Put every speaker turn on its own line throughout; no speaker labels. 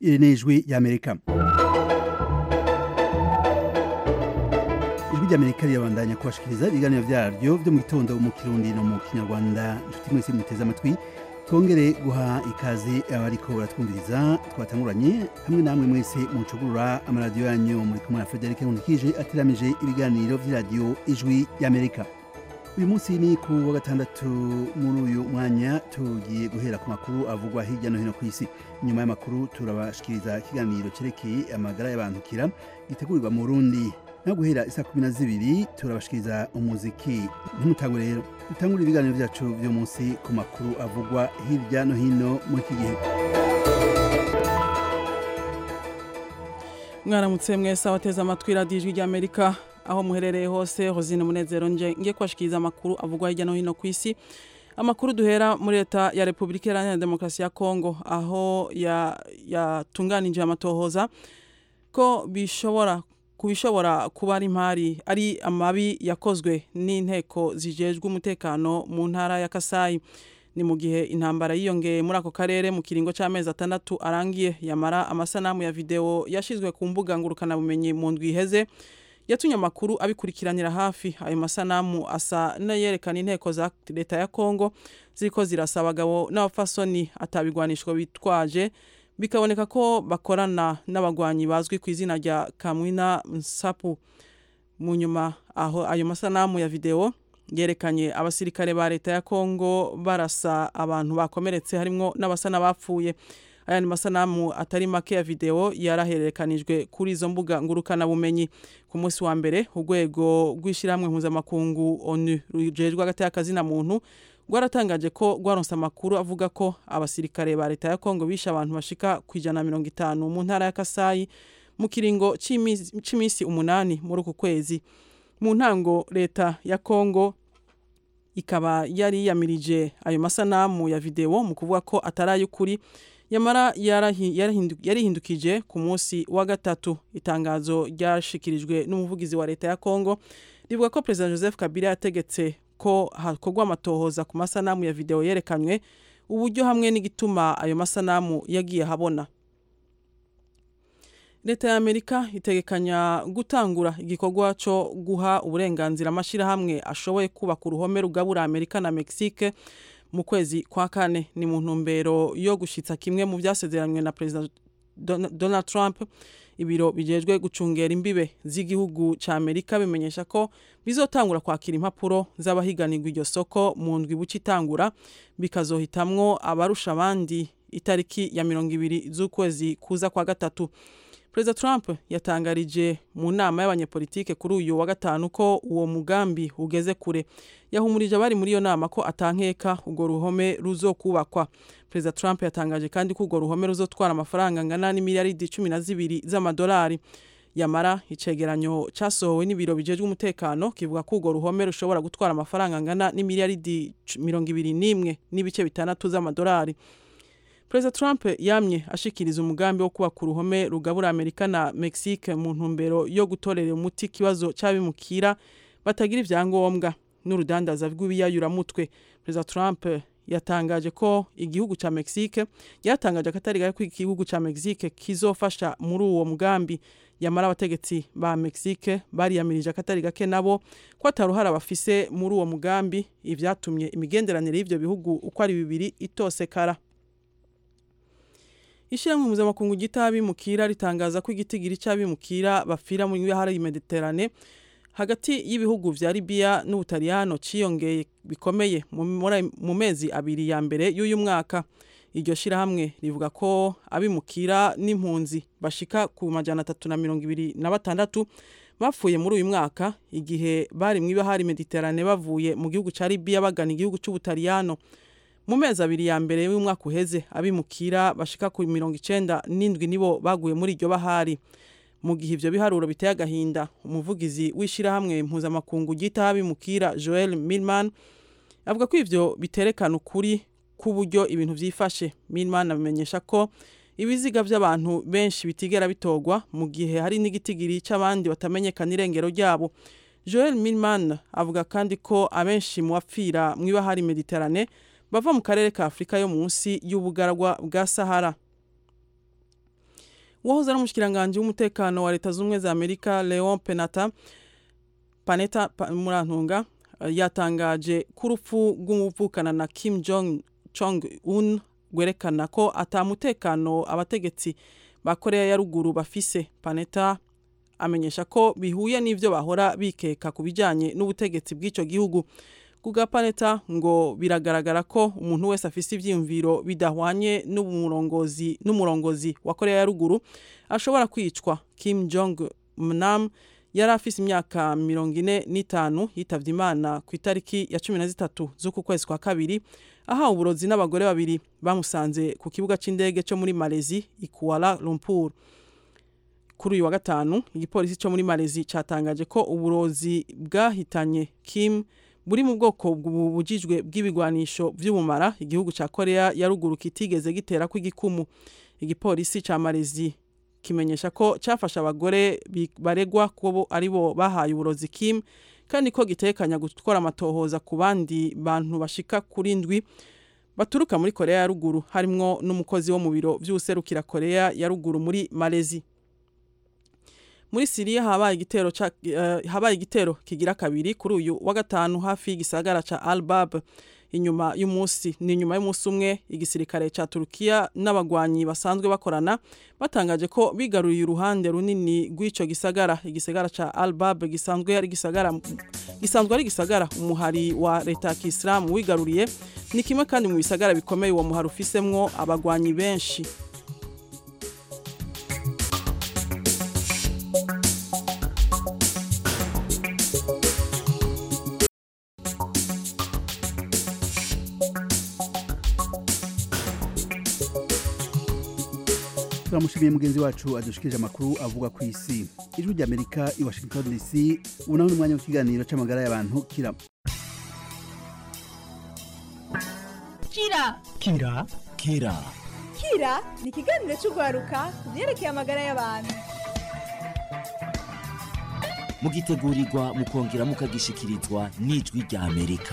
iri ni ijwi ry'amerika ijwi ry'amerika rirabandanya kubashikiriza ibiganiro vyaryo vyo mu gitondo mu kirundi no mu kinyarwanda inshuti mwese muteze amatwi twongere guha ikaze abariko baratwumviriza twatanguranye hamwe namwe mwese mucugurura amaradiyo yanyu muri kumwe na frederic nkundikije ateramije ibiganiro vy'iradiyo ijwi ry'amerika uyu munsi ni ku wa gatandatu muri uyu mwanya tugiye guhera ku makuru avugwa hirya no hino ku isi nyuma y'amakuru turabashikiriza ikiganiro cerekeye amagara y'abantukira gitegurirwa mu burundi no guhera isa kumi na zibiri turabashikiriza umuziki ntimutangwe rero dutangure ibiganiro vyacu vyo munsi ku makuru avugwa hirya no hino muri iki gihe
mwaramutse mwese abateze amatwi radiyo ijwi ry'amerika aho muherereye hose hozine munezero nje ngiye kubashikiriza amakuru avugwa hirya no hino ku isi amakuru duhera muri leta ya repubulika iharanira demokarasi ya kongo aho yatunganije ya amatohoza ko bishobora kubishobora kuba ari impari ari amabi yakozwe n'inteko zijejwe umutekano mu ntara ya kasayi ni mu gihe intambara yiyongeye muri ako karere mu kiringo cy'amezi atandatu arangiye yamara amasanamu ya videwo yashizwe ku mbuga ngurukanabumenyi mu ndwi iheze yatumye amakuru abikurikiranira hafi ayo masanamu asa n'ayerekana inteko za leta ya kongo ziriko zirasa abagabo n'abafasoni atabigwanishwa bitwaje bikaboneka ko bakorana n'abagwanyi bazwi ku izina rya kamwina nsapu mu nyuma aho ayo masanamu ya videwo yerekanye abasirikare ba leta ya kongo barasa abantu bakomeretse harimwo n'abasa n'abapfuye aya ni masanamu atari make ya videwo yarahererekanijwe kuri izo mbuga ngurukanabumenyi ku munsi wa mbere urwego rw'ishyirahamwe mpuzamakungu onu rujejwe hagati y'akazina muntu rwaratangaje ko rwaronse amakuru avuga ko abasirikare ba leta ya kongo bishe abantu bashika ku ijana na mirongo itanu mu ntara ya kasayi mu kiringo cy'iminsi umunani muri uku kwezi mu ntango leta ya kongo ikaba yari yiyamirije ayo masanamu ya videwo mu kuvuga ko atari ay'ukuri yamara yarihindukije ku munsi wa gatatu itangazo ryashikirijwe n'umuvugizi wa leta ya kongo rivuga ko perezida joseph kabila yategetse ko hakorwa amatohoza ku masanamu ya videwo yerekanywe uburyo hamwe n'igituma ayo masanamu yagiye habona leta ya amerika itegekanya gutangura igikorwa cyo guha uburenganzira amashyirahamwe ashoboye kubaka uruhome rugabura amerika na mexique mu kwezi kwa kane ni mu ntumbero yo gushyitsa kimwe mu byasezeranywe na perezida donald trump ibiro bijejwe gucungera imbibe z'igihugu cya amerika bimenyesha ko bizotangura kwakira impapuro z'abahiganirwa iryo soko mu ndwi buce itangura bikazohitamwo abarusha abandi itariki ya mirongo ibiri z'ukwezi kuza kwa gatatu perezida trump yatangarije mu nama y'abanyepolitike kuri uyu wa gatanu ko uwo mugambi ugeze kure yahumurije abari muri iyo nama ko atankeka urwo ruhome ruzokubakwa perezida trump yatangaje kandi ko urwo ruhome ruzotwara amafaranga angana n'imiliyaridi cumi na zibiri z'amadolari yamara icegeranyo cyasohowe n'ibiro bijejwe umutekano kivuga ko urwo ruhome rushobora gutwara amafaranga angana n'imiliyaridi mirongo ibiri n'imwe n'ibice bitandatu z'amadolari perezida trump yamye ashikiriza umugambi wo kubaka uruhome rugabura amerika na mexique mu ntumbero yo gutorera umuti ikibazo cy'abimukira batagira ibyangombwa n'urudandaza rw'ibiyayuramutwe perezida trump yatangaje ko igihugu cya mexique yatangaje akatari gahe ko igihugu cya mexique kizofasha muri uwo mugambi yamara abategetsi ba mexique bariyamirije akatari gake nabo ko ataruhara bafise muri uwo mugambi ivyatumye imigenderanire y'ivyo bihugu uko ari bibiri itosekara ishyirahamwe mpuzamakungu ry'abimukira ritangaza ko igitigiri cy'abimukira bapfira mu bihara mediterane hagati y'ibihugu vya libiya n'ubutaliyano ciyongeye bikomeye mu mezi abiri ya mbere y'uyu mwaka iryo shyirahamwe rivuga ko abimukira n'impunzi bashika ku majana atatu na mirongo ibiri na batandatu bapfuye muri uyu mwaka igihe bari mu ibahari mediterane bavuye mu gihugu cya libiya bagana igihugu cy'ubutaliyano mu mezi abiri ya mbere y'umwaka uheze abimukira bashika ku mirongo icenda n'indwi nibo baguye muri iryo bahari mu gihe ivyo biharuro biteye agahinda umuvugizi w'ishirahamwe mpuzamakungu ryita abimukira joel milman avuga ko ivyo biterekana ukuri k'uburyo ibintu vyifashe milman abimenyesha ko ibiziga by'abantu benshi bitigera bitogwa mu gihe hari n'igitigiri cy'abandi batamenyekana irengero ryabo joel milman avuga kandi ko abenshi mu bapfira mu ibahari mediterane bava mu karere ka afurika yo munsi y'ubugaragwa bwa sahara uwahoze ari umushikiranganji w'umutekano wa leta z'ubumwe za amerika leon penata paneta pa, murantunga uh, yatangaje ko urupfu rw'umuvukana na kim jong chong un rwerekana ko atamutekano abategetsi ba korea ya ruguru bafise paneta amenyesha ko bihuye n'ivyo bahora bikeka ku bijanye n'ubutegetsi bw'ico gihugu kuga paneta ngo biragaragara ko umuntu wese afise ivyiyumviro bidahwanye n'umurongozi n'umurongozi wa korea ya ruguru ashobora kwicwa kim jong nam yari afise imyaka mirongo ine n'itanu yitavye imana ku itariki ya cumi na zitatu z'uku kwezi kwa kabiri ahawe uburozi n'abagore babiri bamusanze ku kibuga c'indege co muri malezi i kuala lumpur kuri uyu wa gatanu igipolisi cyo muri malezi cyatangaje ko uburozi bwahitanye kim buri mu bwoko bubujijwe bw'ibigwanisho by'ubumara igihugu cya korea ya ruguru kitigeze gitera kw'igikumu igipolisi cya malezi kimenyesha ko cyafashe abagore baregwa ko ari bo bahaye uburozi kim kandi ko gitekanya gukora amatohoza ku bandi bantu bashika kuri ndwi baturuka muri korea ya ruguru harimwo n'umukozi wo mu biro by'userukira korea ya ruguru muri malezi muri siriya habaye igitero uh, habaye igitero kigira kabiri kuri uyu wa gatanu hafi y'igisagara ca albab inyuma y'umunsi ni inyuma y'umunsi umwe igisirikare ca turukiya n'abagwanyi basanzwe bakorana batangaje ko bigaruriye uruhande runini rw'ico gisagara igisagara ca albab gisanzwe ari gisagara gisanzwe ari gisagara umuhari wa leta ya kisilamu wigaruriye ni kimwe kandi mu bisagara bikomeye uwo muhari ufisemwo abagwanyi benshi
turamushimiye mugenzi wacu adushikirije amakuru avuga ku isi ijwi ry'amerika i washington dc ubu naho ni umwanya w'ikiganiro c'amagara y'abantu kira
kira
kira kira
kira ni ikiganiro cy'urwaruka ku byerekeye amagara y'abantu
mugitegurirwa mukongera mukagishikirizwa n'ijwi rya amerika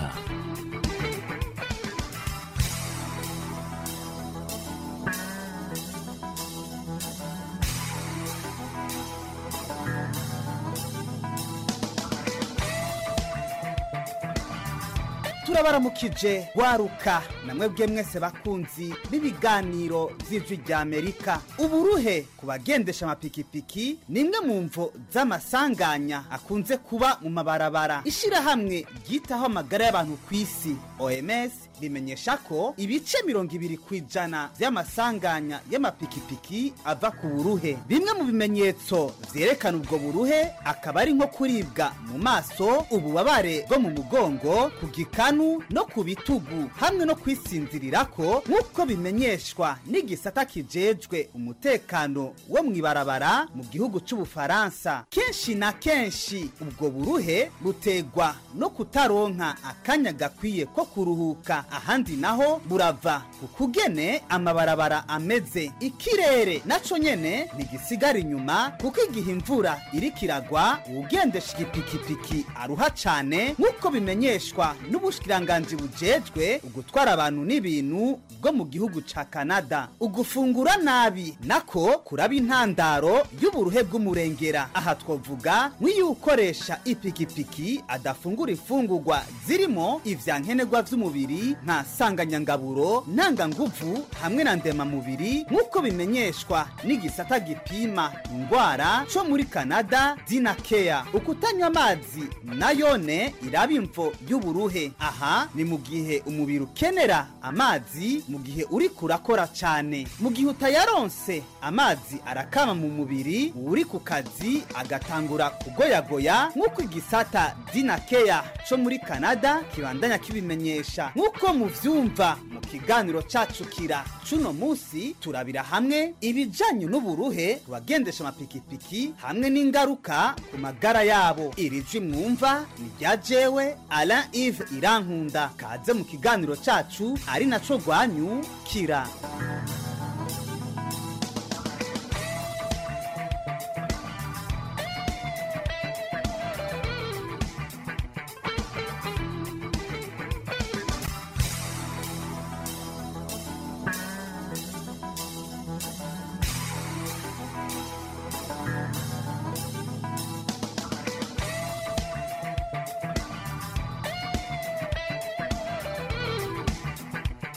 turabaramukije waruka namwe bwe mwese bakunzi b'ibiganiro vy'ijwi rya amerika uburuhe ku bagendesha amapikipiki ni imwe mu mvo z'amasanganya akunze kuba mu mabarabara ishirahamwe ryitaho amagara y'abantu ku isi oms rimenyesha ko ibice mirongo ibiri ku ijana vy'amasanganya y'amapikipiki ava ku buruhe bimwe mu bimenyetso vyerekana ubwo buruhe akaba ari nko kuribwa mu maso ububabare bwo mu mugongo ku gikanu no ku bitugu hamwe no kwisinzirirako nk'uko bimenyeshwa n'igisata kijejwe umutekano wo mw'ibarabara mu gihugu c'ubufaransa kenshi na kenshi ubwo buruhe butegwa no kutaronka akanya gakwiye ko kuruhuka ahandi naho burava ku kugene amabarabara ameze ikirere naco nyene ntigisigara inyuma kuko igihe imvura iriko iragwa uwugendesha igipikipiki aruha cane nk'uko bimenyeshwa n'ubushikiranganji bujejwe ugutwara abantu n'ibintu bwo mu gihugu ca kanada ugufungura nabi nako kuraba intandaro y'uburuhe bw'umurengera aha twovuga nk'iyo ukoresha ipikipiki adafungura ifungurwa zirimo ivyankenerwa vy'umubiri nka sanganyangaburo ntanganguvu hamwe na ndemamubiri nk'uko bimenyeshwa n'igisata gipima indwara co muri kanada dinakeya ukutanywa amazi nayone iraba imvo y'uburuhe aha ni mu gihe umubiri ukenera amazi mu gihe uri kurakora cane mu gihe utayaronse amazi arakama mu mubiri uri ku kazi agatangura kugoyagoya nk'uko igisata dinakeya co muri kanada kibandanya kibimenyesha nk'uko muvyumva mu kiganiro cacu kira cuno musi turabira hamwe ibijanye n'uburuhe ku bagendesha amapikipiki hamwe n'ingaruka ku magara yabo iri jwi mwumva ni rya jewe alain ive irankunda kaze mu kiganiro cacu ari naco rwanyu kira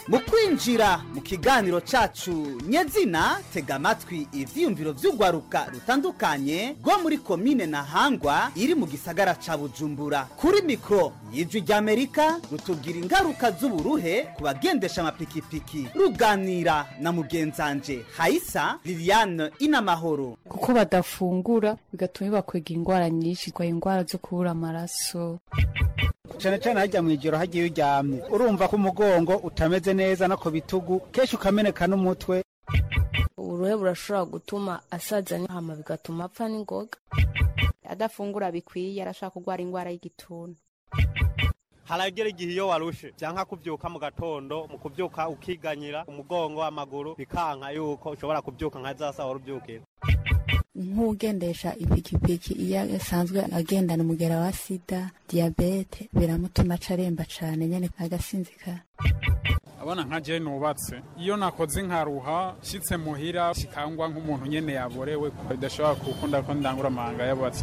mu kwinjira mu kiganiro cacu nyezina tega amatwi ivyiyumviro vy'urwaruka rutandukanye rwo muri komine ntahangwa iri mu gisagara ca bujumbura kuri mikoro y'ijwi ry'amerika rutubwira ingaruka z'uburuhe ku bagendesha amapikipiki ruganira na mugenzanje hayisa liliane inamahoro
kuko badafungura bigatuma bakwega indwara nyinshi kwa indwara zo kubura amaraso
cyane cyane hajya mu ijoro hagiye uryamye urumva ko umugongo utameze neza no ku bitugu kenshi ukameneka n'umutwe
uburuhe burashobora gutuma asaza hama bigatuma apfa n'ingoga
adafungura bikwiye arashaka kurwara indwara y'igituntu
haragera igihe iyo warushe byanka kubyuka mu gatondo mu kubyuka ukiganyira umugongo amaguru bikanka yuko ushobora kubyuka nka za sawa urubyukira
nk'ugendesha ipikipiki iyo asanzwe agendana umugera wa sida diyabete biramutuma aca aremba cane nyene agasinzikara
abona nka je nubatse iyo nakoze nkaruha shitse muhira shikangwa nk'umuntu nyene yaborewe bidashobora gukunda ko ndangura amahanga yabubatse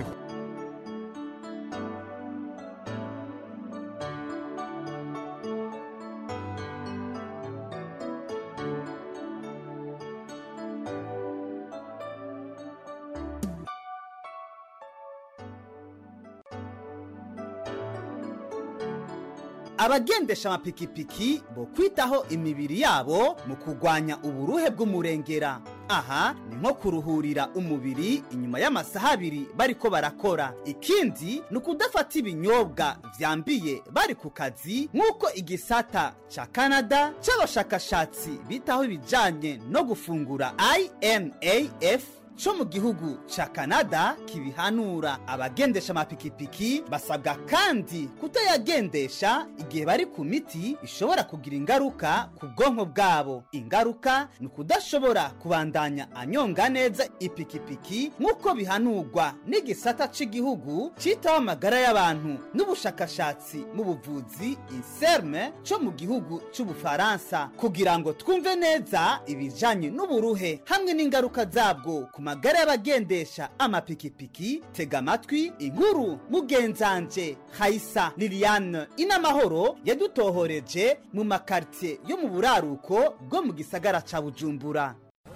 abagendesha amapikipiki bo kwitaho imibiri yabo mu kurwanya uburuhe bw'umurengera aha ni nko kuruhurira umubiri inyuma y'amasaha abiri bariko barakora ikindi ni ukudafata ibinyobwa vyambiye bari ku kazi nk'uko igisata ca kanada c'abashakashatsi bitaho ibijanye no gufungura inaf co mu gihugu ca kanada kibihanura abagendesha amapikipiki basabwa kandi kutayagendesha igihe bari ku miti ishobora kugira ingaruka ku bwonko bwabo ingaruka ni ukudashobora kubandanya anyonga neza ipikipiki nk'uko bihanurwa n'igisata c'igihugu citaho amagara y'abantu n'ubushakashatsi mu buvuzi inserme co mu gihugu c'ubufaransa kugira ngo twumve neza ibijanye n'uburuhe hamwe n'ingaruka zabwo ku magara y'abagendesha amapikipiki tega amatwi inkuru mugenzanje hayisa liliane inamahoro yadutohoreje mu makaritiye yo mu buraruko bwo mu gisagara ca bujumbura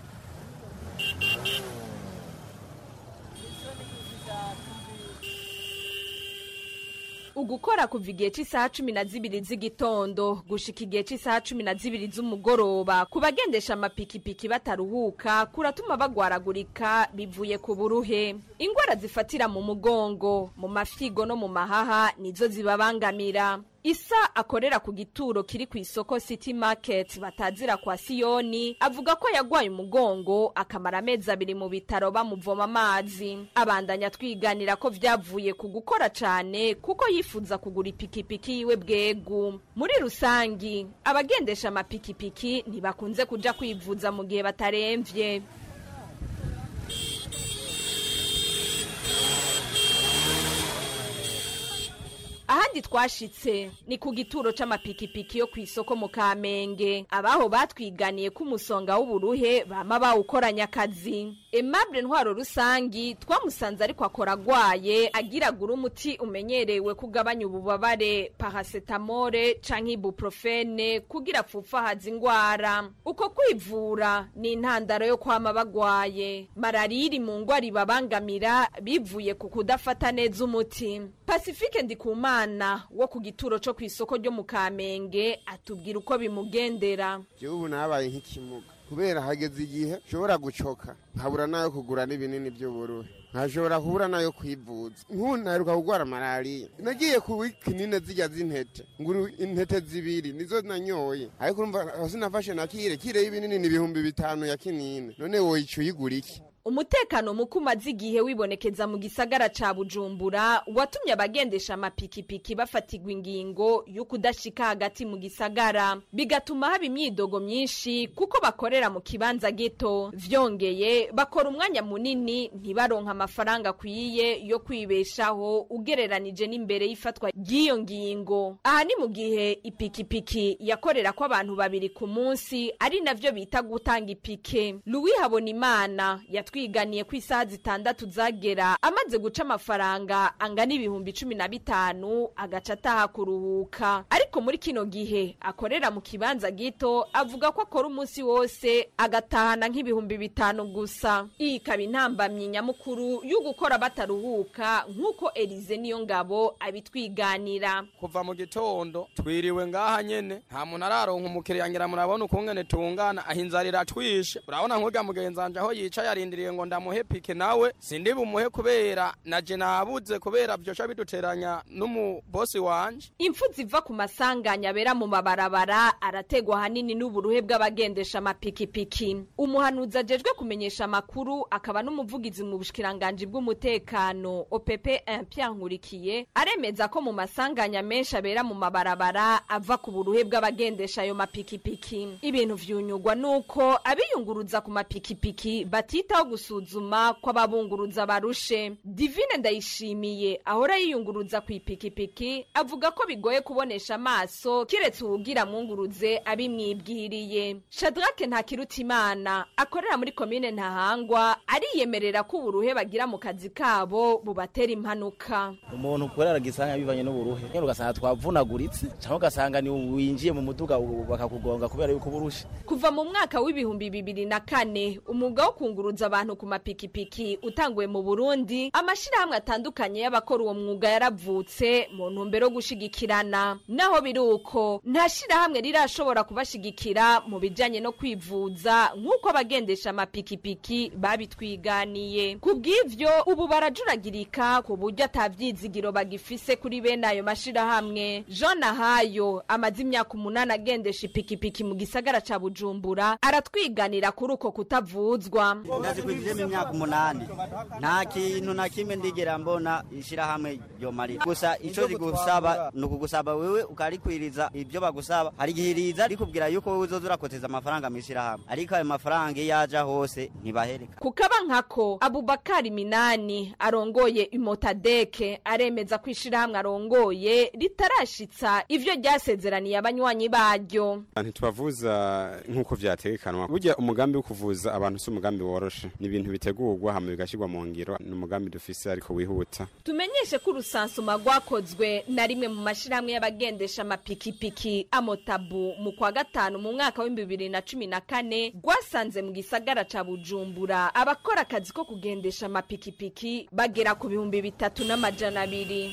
ugukora kuva igihe cy'isaha cumi na zibiri z'igitondo gushika igihe cy'isaha cumi na zibiri z'umugoroba ku bagendesha amapikipiki bataruhuka kuratuma bagwaragurika bivuye ku buruhe indwara zifatira mu mugongo mu mafigo no mu mahaha nizo zibabangamira isa akorera ku gituro kiri ku isoko city market batazira kwa siyoni avuga ko yagwaye umugongo akamara amezi abiri mu bitaro bamuvoma amazi abandanya twiganira ko vyavuye ku gukora cane kuko yifuza kugura ipikipiki yiwe bwegu muri rusangi abagendesha amapikipiki ntibakunze kuja kwivuza mu gihe bataremvye ahandi twashitse ni ku gituro c'amapikipiki yo kw'isoko mu kamenge abaho batwiganiye ko umusonga w'uburuhe bama bawukoranya akazi emable ntwaro rusangi twamusanze ariko akora agwaye agiragura umuti umenyerewe kugabanya ububabare paracetamole canke ibuprofene kugira apfupfahaza ingwara uko kwivura ni intandaro yo kwama bagwaye malariya iri mu ngwara ibabangamira bivuye ku kudafata neza umuti pacifique ndikumana umwana wo ku gituro cyo ku isoko ryo mu kamenge atubwira uko bimugendera
ubu nabaye nk'ikimuga kubera hageze igihe nshobora gucoka nkabura nayo kugura n'ibinini by'uburuhe nkashobora kubura nayo kwivuza nk'ubu naheruka kurwara malariya nagiye ku kinini zijya z'intete nguru intete zibiri nizo nanyoye ariko urumva sinafashe na kire kire y'ibinini ni ibihumbi bitanu ya kinini none woyica uyigura iki
umutekano muke umaze igihe wibonekeza mu gisagara ca bujumbura watumye abagendesha amapikipiki bafatirwa ingingo yo kudashika hagati mu gisagara bigatuma haba imyidogo myinshi kuko bakorera mu kibanza gito vyongeye bakora umwanya munini ntibaronka amafaranga akwiye yo kwibeshaho ugereranije n'imbere y'ifatwa ry'iyo ngingo aha ni mu gihe ipikipiki yakorera ko abantu babiri ku munsi ari navyo bita gutanga ipike louis habonimana yatwi yatwiganiye ko isaha zitandatu zagera amaze guca amafaranga angana ibihumbi cumi na bitanu agaca ataha kuruhuka ariko muri kino gihe akorera mu kibanza gito avuga ko akora umunsi wose agatahana nk'ibihumbi bitanu gusa iyi ikaba intambamyi nyamukuru yo gukora bataruhuka nk'uko elize niyo ngabo abitwiganira
kuva mu gitondo twiriwe ngaha nyene nta muntu araronka umukiriya ngira murabona ukungene tungana aho inzara iratwishe urabona nk'urya mugenzi wanje aho yicaye arindiriye ngo ndamuhe pike nawe sindi bumuhe kubera naje nabuze kubera vyosha biduteranya n'umubosi wanje
impfu ziva ku masanganya abera mu mabarabara arategwa ahanini n'uburuhe bw'abagendesha amapikipiki umuhanuzi ajejwe kumenyesha amakuru akaba n'umuvugizi mu bushikiranganji bw'umutekano opp Pierre nkurikiye aremeza ko mu masanganya menshi abera mu mabarabara ava ku buruhe bw'abagendesha ayo mapikipiki ibintu vyunyugwa nuko abiyunguruza ku mapikipiki batitaho gusuzuma ko ababunguruza barushe divine ndayishimiye ahora yiyunguruza ku ipikipiki avuga ko bigoye kubonesha amaso kiretse uwugira mwunguruze abimwibwiriye shadrake ntakirutimana akorera muri komine ntahangwa ariyemerera ko uburuhe bagira mu kazi kabo bubatera impanuka
umuntu ukorera gisanya bivanye n'uburuhe nyine ugasanga twavunaguritse cyangwa ugasanga ni winjiye mu muduga bakakugonga kubera yuko uburushe
kuva mu mwaka w'ibihumbi bibiri na kane umwuga wo kunguruza abantu ku mapikipiki utanguwe mu burundi amashyirahamwe atandukanye y'abakora uwo mwuga yaravutse mu ntumbero yo gushigikirana naho biri uko nta shyirahamwe rirashobora kubashigikira mu bijyanye no kwivuza nk'uko abagendesha amapikipiki babitwiganiye ku bw'ivyo ubu barajuragirika ku buryo atabyizigiro bagifise kuri bene ayo mashyirahamwe jean ahayo amaze imyaka umunani agendesha ipikipiki mu gisagara ca bujumbura aratwiganira kuri uko kutavuzwa
ndazikwinjiyemo imyaka umunani nta kintu na kimwe ndigera mbona ishyirahamwe ryomarira gusa icyo rigusaba ni ukugusaba wewe ukarikwiriza ibyo bagusaba hari igihe riza rikubwira yuko wowe uzoza urakoteza amafaranga mu ishyirahamwe ariko ayo mafaranga iyo aja hose ntibahereka
kukaba nkako abubakari minani arongoye imotadeke aremeza ko ishyirahamwe arongoye ritarashitsa ivyo ryasezeraniye abanywanyi baryo
ntitubavuza nk'uko vyategekanwa burya umugambi wo kuvuza abantu si umugambi woroshe ni ibintu bitegurwa hama bigashyirwa mu ngiro ni umugambi dufise ariko wihuta
tumenyeshe ko urusansuma rwakozwe na rimwe mu mashyirahamwe y'abagendesha amapikipiki amotabu mu kwa gatanu mu mwaka w'ibihumbi bibiri na cumi na kane rwasanze mu gisagara ca bujumbura abakora akazi ko kugendesha amapikipiki bagera ku bihumbi bitatu n'amajana abiri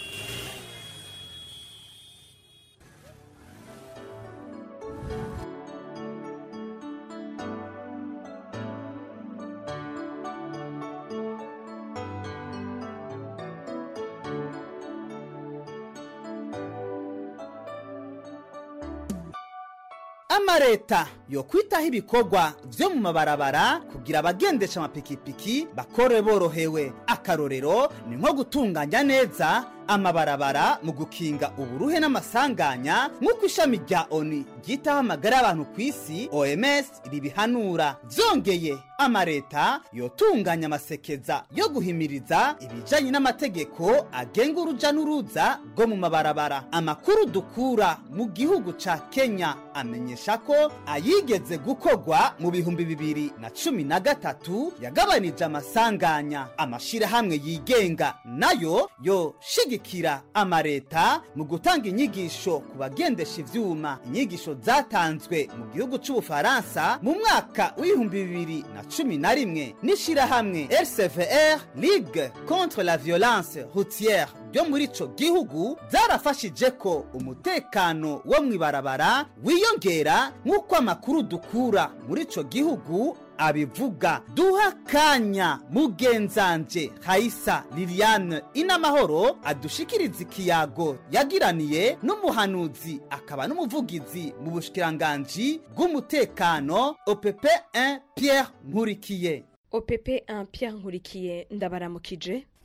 amareta yo kwitaho ibikorwa vyo mu mabarabara kugira abagendesha amapikipiki bakore borohewe akarorero ni nko gutunganya neza amabarabara mu gukinga uburuhe n'amasanganya nk'uko ishami rya oni ryitaho amagara y'abantu ku isi oms ribihanura vyongeye amareta yotunganya amasekeza yo guhimiriza ibijanye n'amategeko agenga uruja n'uruza rwo mu mabarabara amakuru dukura mu gihugu ca kenya amenyesha ko ayigeze gukorwa mu bihumbi bibiri na cumi na gatatu yagabanije amasanganya amashirahamwe yigenga nayo yoshigikira amareta mu gutanga inyigisho ku bagendesha ivyuma inyigisho zatanzwe mu gihugu c'ubufaransa mu mwaka w'ibihumbi bibiri na cumi na rimwe n'ishirahamwe rcvr ligue contre la violence routière ryo muri ico gihugu zarafashije ko umutekano wo mw'ibarabara wiyongera nk'uko amakuru dukura muri ico gihugu abivuga duha kanya mugenzanje hayisa liliane inamahoro adushikiriza ikiyago yagiraniye n'umuhanuzi akaba n'umuvugizi mu bushikiranganji bw'umutekano opp 1 pierre nkurikiye
opp 1 pierre nkurikiye ndabaramukije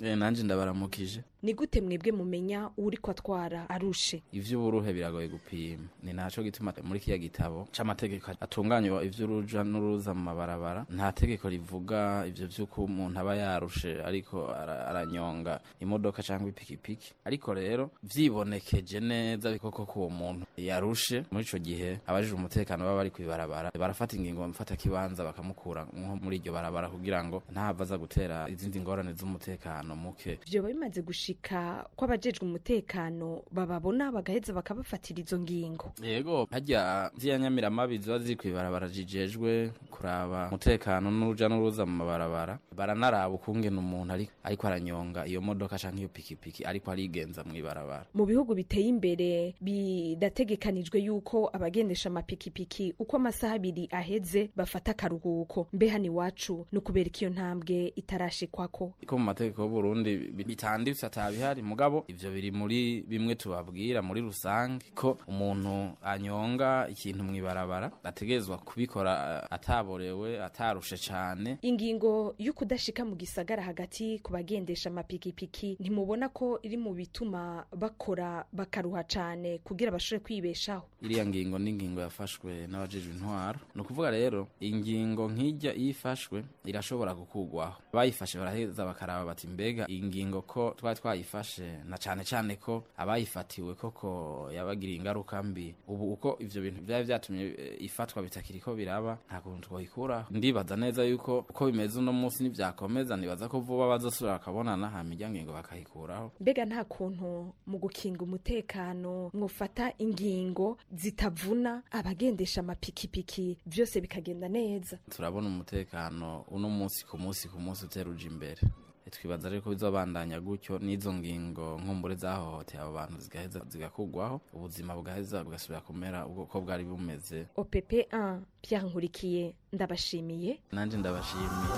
Eh, nanje ndabaramukije
ni gute mwebwe mumenya uri ko atwara arushe
ivy'uburuhe biragoye gupima ni naco gituma muri kiya gitabo c'amategeko atunganywa ivy'uruja n'uruza mu mabarabara nta tegeko rivuga ivyo vy'uko umuntu aba yarushe ariko ara- aranyonga imodoka cyangwa ipikipiki ariko rero vyibonekeje neza koko ko uwo muntu yarushe muri ico gihe abajije umutekano baba bari kwibarabara barafata ingingo bamufata kibanza bakamukura nko muri iryo barabara kugira ngo ntahava aza gutera izindi ngorane z'umutekano muke
vyoba bimaze gushika ko abajejwe umutekano bababona bagaheza bakabafatira izo ngingo
yego harya ziriya nyamiramabi ziba ziri kwibarabara zijejwe kuraba umutekano n'uruja n'uruza mu mabarabara baranaraba ukungene umuntu ari- ariko aranyonga iyo modoka canke iyo pikipiki ariko arigenza mw'ibarabara
mu bihugu biteye imbere bidategekanijwe yuko abagendesha amapikipiki uko amasaha abiri aheze bafata akaruhuko mbe hano iwacu ni ukubera ko iyo ntambwe itarashikwako
ko mu mategeko y'uburundi bi- bitanditse atabihari mugabo ivyo biri muri bimwe tubabwira muri rusange ko umuntu anyonga ikintu mw'ibarabara ategerezwa kubikora eh, ataborewe atarushe cane
ingingo yo kudashika mu gisagara hagati ku bagendesha amapikipiki ntimubona ko iri mu bituma bakora bakaruha cane kugira bashobore kwibeshaho
iriya ngingo ni ingingo yafashwe n'abajejwe intwaro ni ukuvuga rero ingingo nk'ijya iyo ifashwe irashobora gukugwaho abayifashe baraheza bakaraba bati mbega iyi ngingo ko twari twayifashe na cane cane ko abayifatiwe koko yabagiriye ingaruka mbi ubu uko ivyo bintu vyari vyatumye eh, ifatwa bitakiriko biraba nta kuntu twoyikuraho ndibaza neza yuko uko bimeze uno munsi nivyakomeza nibaza ko vuba bazosubira bakabonana hama irya ngingo bakayikuraho
mbega nta kuntu mu gukinga umutekano mwufata ingingo zitavuna abagendesha amapikipiki vyose bikagenda neza
turabona umutekano uno munsi ku munsi ku munsi uteruja imbere twibaza rero ko bizobandanya gutyo n'izo ngingo nkumbure zahohoteye abo bantu zigaheza zigakugwaho ubuzima bugaheza bugasubira kumera uko bwari bumeze
opp 1 pierre nkurikiye ndabashimiye
nanje ndabashimiye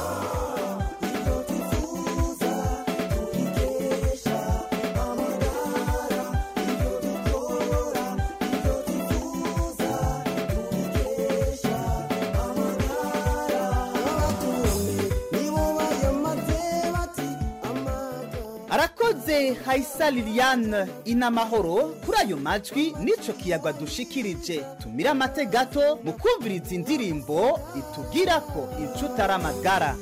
arakoze hayisa liliane inamahoro kuri ayo majwi n'ico kiyaga dushikirije tumire amate gato mu kumviriza indirimbo itubwira ko ico utari amagara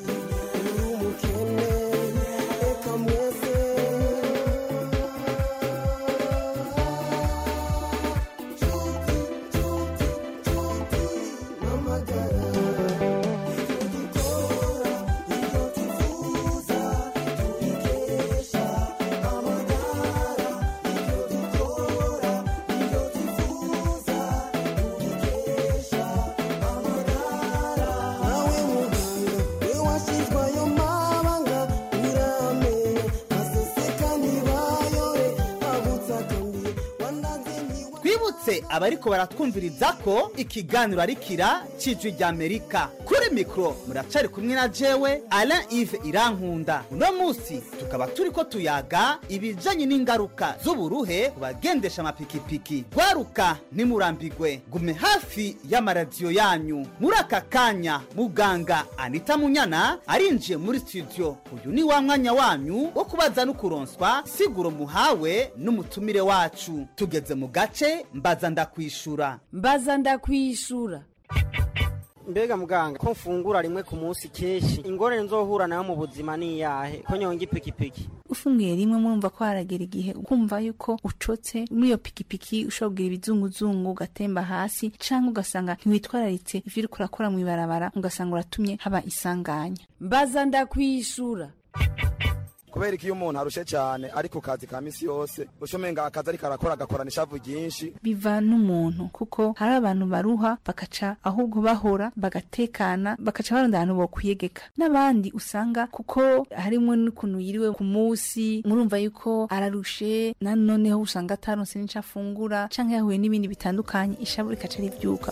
twibutse abariko baratwumviriza ko ikiganiro ari kira cijwi rya amerika kuri mikoro muracari kumwe na jewe alain ive irankunda uno munsi tukaba turiko tuyaga ibijanye n'ingaruka z'uburuhe ku bagendesha amapikipiki gwaruka ntimurambigwe gume hafi y'amaradiyo yanyu muri aka kanya muganga anita munyana arinjiye muri studio uyu ni wa mwanya wanyu wo kubaza no kuronswa siguro muhawe n'umutumire wacu tugeze mu gace mbaza ndakwishura
mbaza ndakwishura
mbega muganga ko mfungura rimwe ku munsi kenshi ingorane nzohura nayo mu buzima ni iyahe ko nyonga ipikipiki
ufunguye rimwe murumva ko haragera igihe ukumva yuko ucotse muri iyo pikipiki ushobora kugira ibizunguzungu ugatemba hasi canke ugasanga ntiwitwararitse ivyo uriko urakora mw'ibarabara ugasanga uratumye haba isanganya
mbaza ndakwishura
kubera ko iyo umuntu arushe cyane ari ku kazi ka misi yose ushomenga akazi ariko arakora agakorana ishavu ryinshi
biva n'umuntu kuko hari abantu baruha bakaca ahubwo bahora bagatekana bakaca barondera ahantu bokwiyegeka n'abandi usanga kuko harimwo n'ukuntu yiriwe ku munsi murumva yuko ararushe na noneho usanga ataronse n'ico afungura canke yahuye n'ibindi bitandukanye ishavu rikaca rivyuka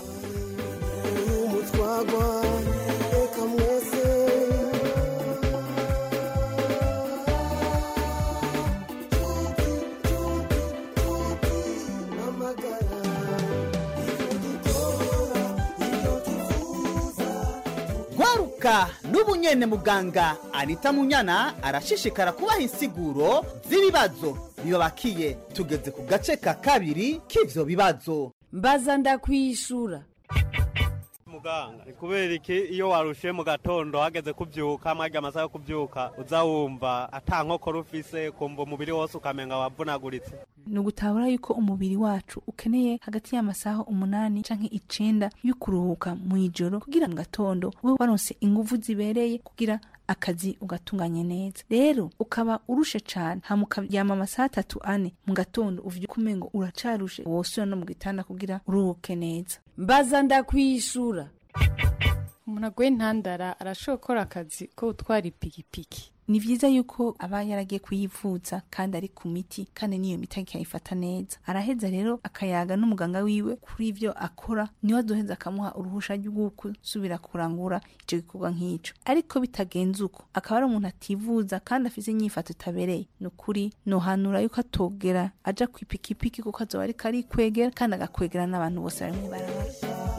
eka n'ubu nyene muganga anita munyana arashishikara kubaha insiguro z'ibibazo bibabakiye tugeze ku gace ka kabiri k'ivyo bibazo
mbaza ndakwishura
muganga ni kubera iki iyo warushe mu gatondo hageze kubyuka mwajya amasaha yo kubyuka uza wumva ata nkokora ufise kumva umubiri wose ukamenga wavunaguritse
ni ugutabura yuko umubiri wacu ukeneye hagati y'amasaha umunani canke icenda yo kuruhuka mu ijoro kugira mu gatondo ube waronse inguvu zibereye kugira akazi ugatunganye neza rero ukaba urushe cane hama ukaryama amasaha atatu ane mu gatondo uvyuka umengo uracarushe wosubira no mu gitanda kugira uruhuke neza
mbaza ndakwishura
umuntu aguye intandara arashobora gukora akazi ko gutwara ipikipiki
ni vyiza yuko aba yaragiye kuyivuza kandi ari ku miti kandi n'iyo miti akayifata neza araheza rero akayaga n'umuganga wiwe kuri ivyo akora niwe azoheza akamuha uruhusha rwo gusubira kurangura ico gikorwa nk'ico ariko bitagenze uko akaba ari umuntu ativuza kandi afise inyifato itabereye ni ukuri nohanura yuko atogera aja kw'ipikipiki kuko azoba ariko arikwegera kandi agakwegera n'abantu bose bari mw'ibarabara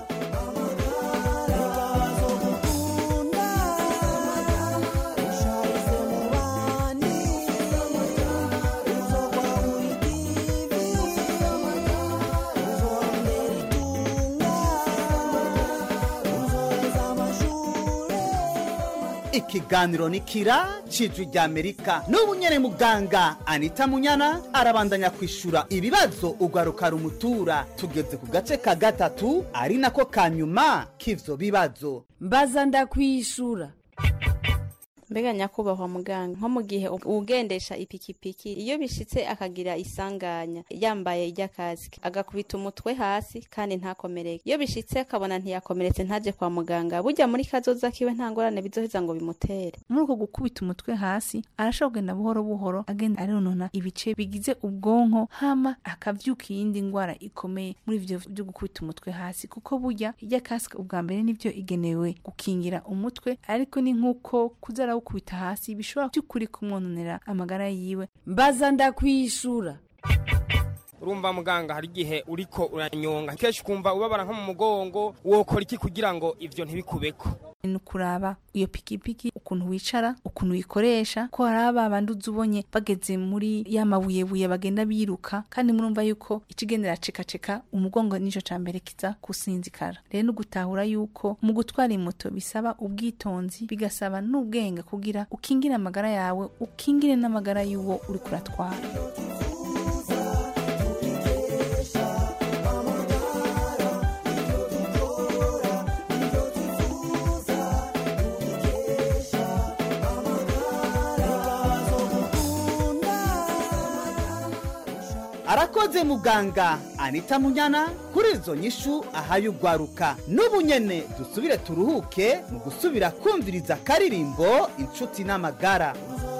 ikiganiro ni kira cijwi rya amerika n'ubu nyene muganga anita munyana arabandanya kwishura ibibazo ugwaruka rumutura tugeze ku gace ka gatatu ari nako ka nyuma k'ivyo bibazo
mbaza ndakwishura
mbega nyakubahwa muganga nko mu gihe ugendesha ipikipiki iyo bishitse akagira isanganya yambaye iry'akazi agakubita umutwe hasi kandi ntakomereke iyo bishitse akabona ntiyakomeretse ntaje kwa muganga burya muri kazoza kiwe nta ngorane bizoheza ngo bimutere
muri uko gukubita umutwe hasi arashobora kugenda buhoro buhoro agenda aronona ibice bigize ubwonko hama akavyuka iyindi ngwara ikomeye muri ivyo vyo gukubita umutwe hasi kuko burya iry'akasike ubwa mbere nivyo igenewe gukingira umutwe ariko ni nk'uko kuzara gukubita hasi bishobora by'ukuri kumwononera amagara yiwe
mbaza ndakwishura
urumva muganga hari igihe uriko uranyonga kenshi ukumva ubabara nko mu mugongo wokora iki kugira ngo ivyo ntibikubeko
ni ukuraba iyo pikipiki ukuntu wicara ukuntu uyikoresha ko hari aba bandi uzi ubonye bageze muri ya mabuyebuye bagenda biruka kandi murumva yuko ikigendera cekaceka umugongo nico ca mbere kiza kusinzikara rero ni ugutahura yuko mu gutwara imoto bisaba ubwitonzi bigasaba n'ubwenge kugira ukingire amagara yawe ukingire n'amagara y'uwo uri kuratwara
arakoze muganga anita munyana kuri izo nyishu ahaye ugwaruka n'ubu nyene dusubire turuhuke mu gusubira kumviriza akaririmbo inshuti n'amagara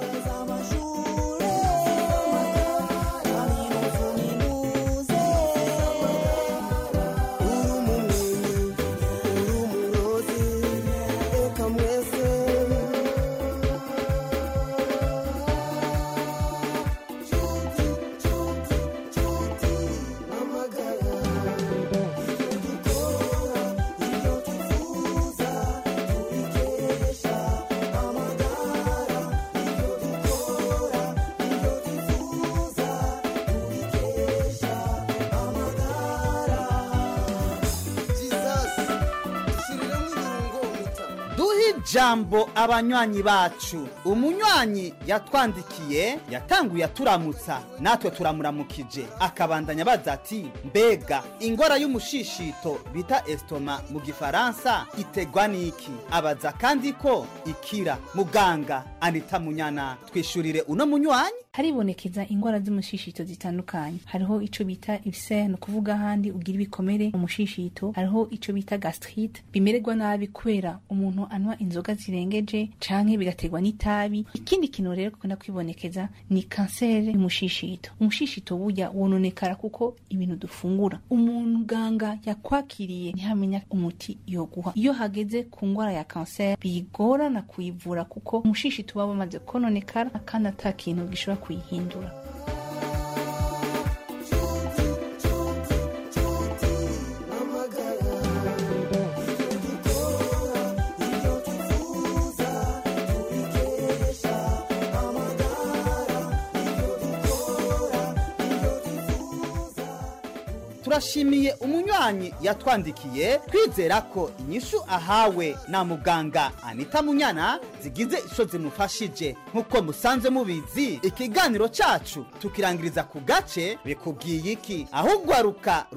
duhe ijambo abanywanyi bacu umunywanyi yatwandikiye yatanguye aturamutsa natwe turamuramukije akabandanya abaza ati mbega ingora y'umushishito bita estoma mu gifaransa itegwa n'iki abaza kandi ko ikira muganga anita munyana twishurire uno munywanyi
haribonekeza ingwara z'umushishito zitandukanye hariho ico bita ibisere ni ukuvuga ahandi ugira ibikomere mu mushishito hariho ico bita gastrite bimererwa nabi kubera umuntu anywa inzoga zirengeje canke bigaterwa n'itabi ikindi kintu rero gukunda kwibonekeza ni kanseri y'umushishito umushishito burya wononekara kuko ibintu dufungura umuganga yakwakiriye ntihamenya umuti yoguha iyo hageze ku ngwara ya kanseri bigorana kuyivura kuko umushishito uba wamaze kononekara kandi ata kintu gishobora kuyihindura
turashimiye umunywanyi yatwandikiye twizera ko inyishu ahawe na muganga anita munyana zigize ico zimufashije nk'uko musanze mubizi ikiganiro cacu tukirangiriza ku gace bikubwiye iki ahubwo aruka